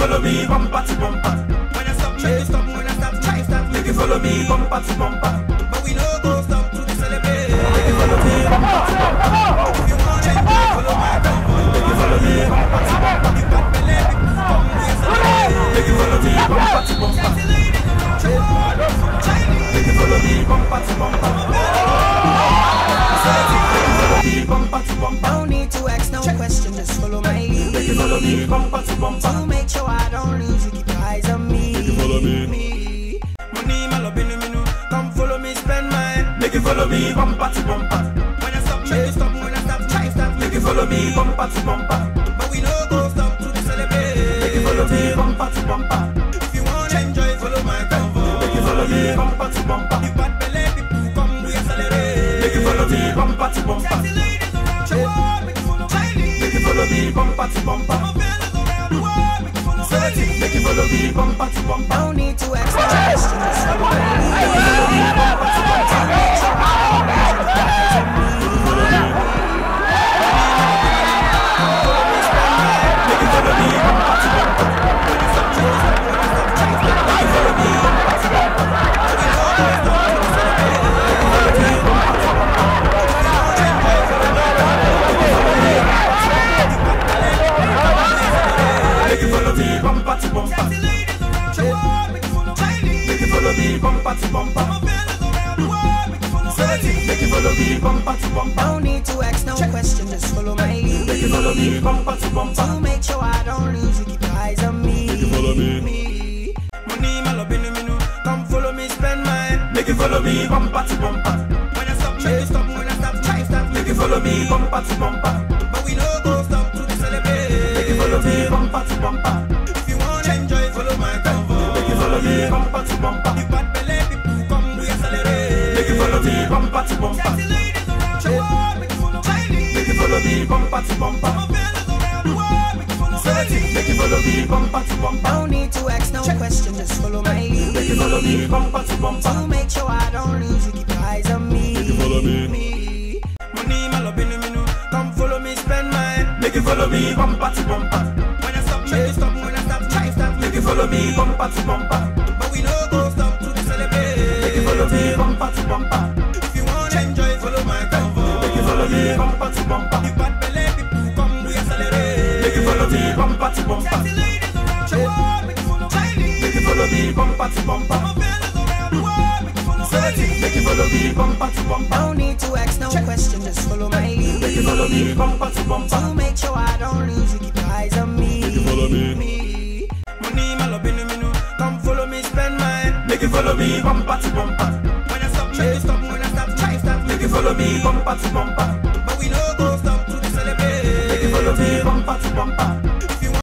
follow me, bumper to bumper. When I stop, try to stop. When I stop, try stop. Make you follow me, bumper to bumper. But we no go stop to celebrate. Make you follow me, bumper to bumper. If you want change, follow my convo. Make you follow me, bumper to bumper. You got me let it come we celebrate. Make you follow me, bumper to bumper. Sexy ladies around the world, Chinese. Make you follow me, bumper to bumper. Follow me, bumper to bumper. Don't need to ask no question, just follow my Make lead. you follow me, bumper to bumper. To make sure I don't lose you, keep your eyes on me. follow me. me. Money, my love, in the menu. Come follow me, spend mine. Make you follow me, bumper to bumper. When I stop, try to stop. When I stop, try stop. Make you follow me, bumper to bumper. But we no go stop to celebrate. Make you follow me, bumper to bumper. If you want enjoy, follow my convo. Make you follow me, bumper to bumper. You got belly, people come we accelerate. Make you follow me, bumper to bumper. Sexy ladies around the world, make you follow Chinese. Make you follow me, bumper to bumper. My fellas around the world, make you follow Chinese. Make you follow me, bumper to bumper. Don't need to ask no question, just follow my lead. Make you follow me, bumper to bumper. Make you follow me, bumper to bumper. Sexy ladies around the world, make you follow Chinese. Make you follow me, bumper to bumper. My fellas around the world, make you follow Chinese. Make you follow me, bumper to bumper. Don't need to ask no question, just follow my Make you lead. follow me, bumper to To bumper. make sure I don't lose you, keep your eyes on me. follow me. me. Money, my love, in the menu. Come follow me, spend mine. Make you follow me, bumper to bumper. When I stop, try to stop. When I stop, try stop. Make you follow me, bumper to bumper. But we no go stop to celebrate. Make you follow me, bumper to bumper. If you want enjoy, follow my convo. Make you follow me, bumper to bumper. You got belly, people come we accelerate. Make you follow me, bumper to bumper. Sexy ladies around the world, make you follow Chinese. Make you follow me, bumper to bumper. My fellas around the world, make you follow Chinese. Make you follow me, bumper to bumper. Don't need to ask no question, just follow my Make you lead. follow me, bumper to bumper. To make sure I don't lose you, keep your eyes on me. follow me. me. Money, my love, in the menu. Come follow me, spend mine. Make you follow me, bumper to bumper. When I stop, try to stop. When I stop, try stop. Make you follow me, bumper to bumper. But we no go stop to celebrate. Make you follow me, bumper to bumper. If you want enjoy, follow my convo. Make you follow me, bumper to bumper. You got belly, people come we accelerate. Make you follow me, bumper to bumper. Sexy ladies around the world, make you follow Chinese. Make you follow me, bumper to bumper. My fellas around the world, make you follow Chinese. Make you follow me, bumper to bumper. Don't need to ask no question, just follow my Make you lead. follow me, bumper to bumper. To make sure I don't lose you, keep your eyes on me. follow me. me. Money, my love, in the menu. Come follow me, spend mine. Make you follow me, bumper to bumper. When I stop, try to stop. When I stop, try stop. Make you follow me, bumper to bumper. But we no go stop to celebrate. Make you follow me, bumper to bumper.